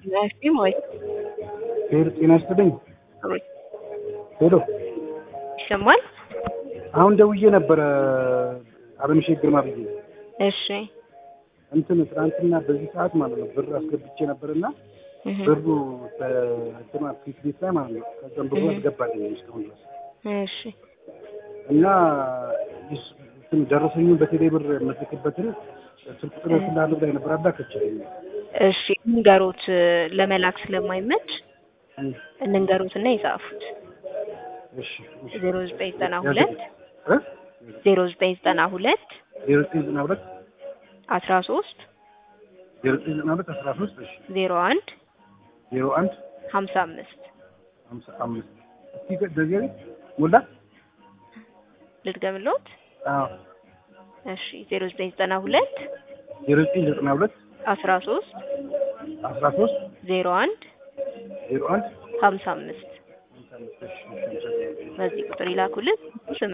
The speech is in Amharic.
ናሽም ወይ ሄሎ ጤና ይስጥልኝ። ወይ ሄሎ ይሰማል? አሁን ደውዬ ነበረ አለምሼት ግርማ ብዬ እሺ እንትን ትናንትና በዚህ ሰዓት ማለት ነው ብር አስገብቼ ነበርና እህ ብሩ በእንትና ፊት ቤት ላይ ማለት ነው ከዛም ብሩ እህ አልገባልኝም እስካሁን ድረስ እሺ እና ይስ- እንትን ደረሰኙን በቴሌ ብር የምትልክበትን ስልክ ቁጥር ስላለ ላይ ነበር አላከችልኝ። እሺ እንንገሩት ለመላክ ስለማይመች እንንገሩትና ይጻፉት እሺ እሺ። ዜሮ ዘጠኝ ዘጠና ሁለት እ? ዜሮ ዘጠኝ ዘጠና ሁለት ዜሮ ዘጠኝ ዘጠና ሁለት አስራ ሶስት ዜሮ ዘጠኝ ዘጠና ሁለት አስራ ሶስት እሺ ዜሮ አንድ ዜሮ አንድ ሀምሳ አምስት ሀምሳ አምስት እስኪ ደገሪ ሞላ ልድገምልዎት? አዎ እሺ ዜሮ ዘጠኝ ዘጠና ሁለት ዜሮ ዘጠኝ ዘጠና ሁለት አስራ ሶስት አስራ ሶስት ዜሮ አንድ ዜሮ አንድ ሀምሳ አምስት ሀምሳ አምስት እሺ እሺ እሺ። በዚህ ቁጥር ይላኩልን። ስም